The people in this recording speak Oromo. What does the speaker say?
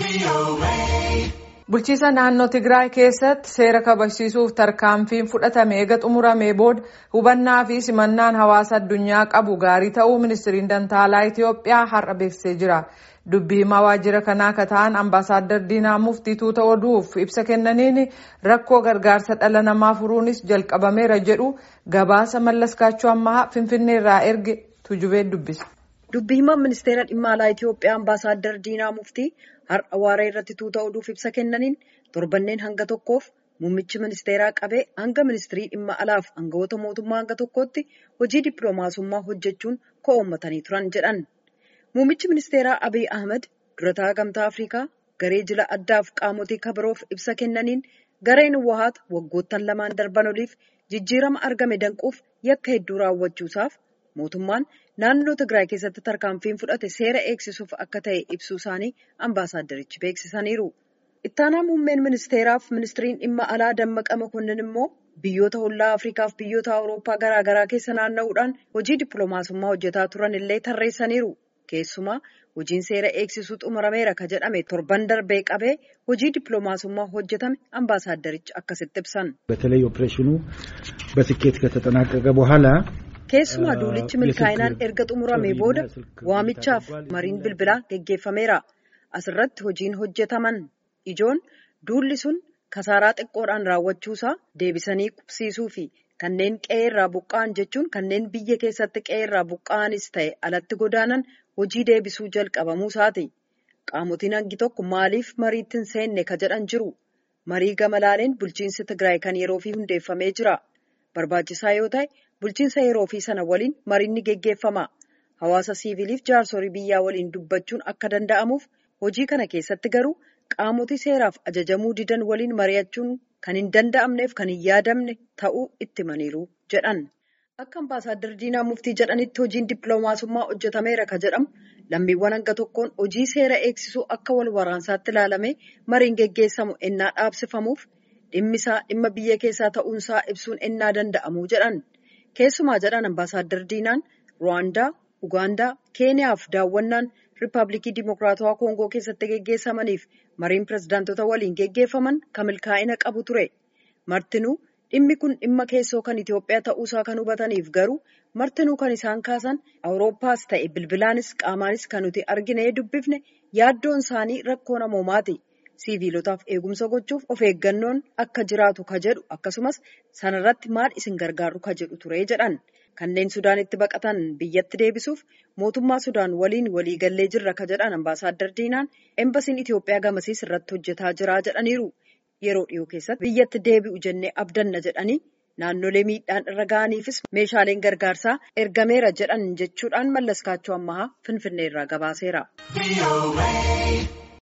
Bulchiisa naannoo Tigraay keessatti seera kabachiisuuf tarkaanfiin fudhatame eega xumuramee booda hubannaa fi simannaan hawaasa addunyaa qabu gaarii ta'uu ministiriin dantaalaa Itoophiyaa har'a beeksisee jira. Dubbii himaa waajjira kanaa akka ta'an ambaasaadar Diinaa Muftii tuuta oduuf ibsa kennaniin rakkoo gargaarsa dhala namaa furuunis jalqabameera jedhu gabaasa mallaskaachuu ammaa Finfinneerraa erge tujubee dubbisa. Dubbii himaan ministeera dhimma alaa Itoophiyaa ambaasaadar Diinaa Muftii har'a waaree irratti tuuta oduuf ibsa kennaniin torbanneen hanga tokkoof muummichi ministeeraa qabee hanga ministirii dhimma alaaf aangawoota mootummaa hanga tokkootti hojii dippiloomaasummaa hojjechuun ko'oommatanii turan jedhan. Muummichi ministeeraa Abiy Ahmed durataa gamtaa Afrikaa garee jila addaaf qaamotii kabiroof ibsa kennaniin gareen Wahaat waggoottan lamaan darban oliif jijjiirama argame danquuf yakka hedduu raawwachuusaaf mootummaan naannoo Tigraay keessatti tarkaanfiin fudhate seera eegsisuuf akka ta'e ibsuu isaanii ambaasaaddarichi beeksisaniiru. Ittaanaa muummeen ministeeraaf ministiriin dhimma alaa Dammaqa Makonnin immoo biyyoota hollaa Afrikaaf biyyoota Awurooppaa garaagaraa keessa naanna'uudhaan hojii dippiloomaasummaa hojjetaa turan illee tarreessaniiru. Keessumaa hojiin seera eegsisuu xumurameera ka jedhame torban darbee qabee hojii dippiloomaasummaa hojjetame ambaasaaddarichi akkasitti ibsan. በተለይ ኦፕሬሽኑ በስኬት ከተጠናቀቀ በኋላ Keessumaa duulichi milkaa'inaan erga xumuramee booda waamichaaf mariin bilbilaa geggeeffameera. Asirratti hojiin hojjetaman ijoon duulli sun kasaaraa xiqqoodhaan raawwachuusaa deebisanii qubsiisuu fi kanneen qe'ee irraa buqqa'an jechuun kanneen biyya keessatti qe'ee irraa buqqa'anis ta'e alatti godaanan hojii deebisuu jalqabamuu isaati. Qaamotiin hangi tokko maaliif mariitti hin seenne ka jedhan jiru. Marii gama laaleen bulchiinsi Tigraay kan yeroo fi hundeeffamee jira. Barbaachisaa yoo ta'e bulchiinsa yeroo fi sana waliin mariin ni geggeeffama. Hawaasa siviiliif jaarsolii biyyaa waliin dubbachuun akka danda'amuuf hojii kana keessatti garuu qaamotii seeraaf ajajamuu didan waliin mari'achuun kan hin danda'amneef kan hin yaadamne ta'uu itti himaniiru jedhan. Akka ambaasaaddar Diinaa Muftii jedhanitti hojiin dippiloomaasummaa hojjetameera ka jedhamu lammiiwwan hanga tokkoon hojii seera eegsisuu akka wal waraansaatti ilaalamee mariin geggeessamu ennaa dhaabsifamuuf dhimmisaa dhimma biyya keessaa ta'uunsaa ibsuun ennaa danda'amu jedhan. Keessumaa jedhan ambaasaaddar Diinaan Ruwaandaa, Ugaandaa, Keeniyaaf daawwannaan Riippaabilikii Dimokiraatawaa Koongoo keessatti geggeessamaniif mariin pirezidaantota waliin geggeeffaman kan milkaa'ina qabu ture. Martinuu dhimmi kun dhimma keessoo kan Itoophiyaa ta'uusaa kan hubataniif garuu martinuu kan isaan kaasan Awurooppaas ta'e bilbilaanis qaamaanis kan nuti argine dubbifne yaaddoon isaanii rakkoo namoomaati. Siviilotaaf eegumsa gochuuf of eeggannoon akka jiraatu ka jedhu akkasumas sanarratti maal isin gargaaru ka jedhu ture jedhan. Kanneen Sudaanitti baqatan biyyatti deebisuuf mootummaa Sudaan waliin waliigallee jirra ka jedhan ambaasaaddar Diinaan embasiin Itoophiyaa gamasiis irratti hojjetaa jira jedhaniiru. Yeroo dhiyoo keessatti biyyatti deebi'u jennee abdanna jedhanii naannolee miidhaan irra ga'aniifis meeshaaleen gargaarsaa ergameera jedhan jechuudhaan mallaskaachuu ammahaa Finfinneerraa gabaaseera.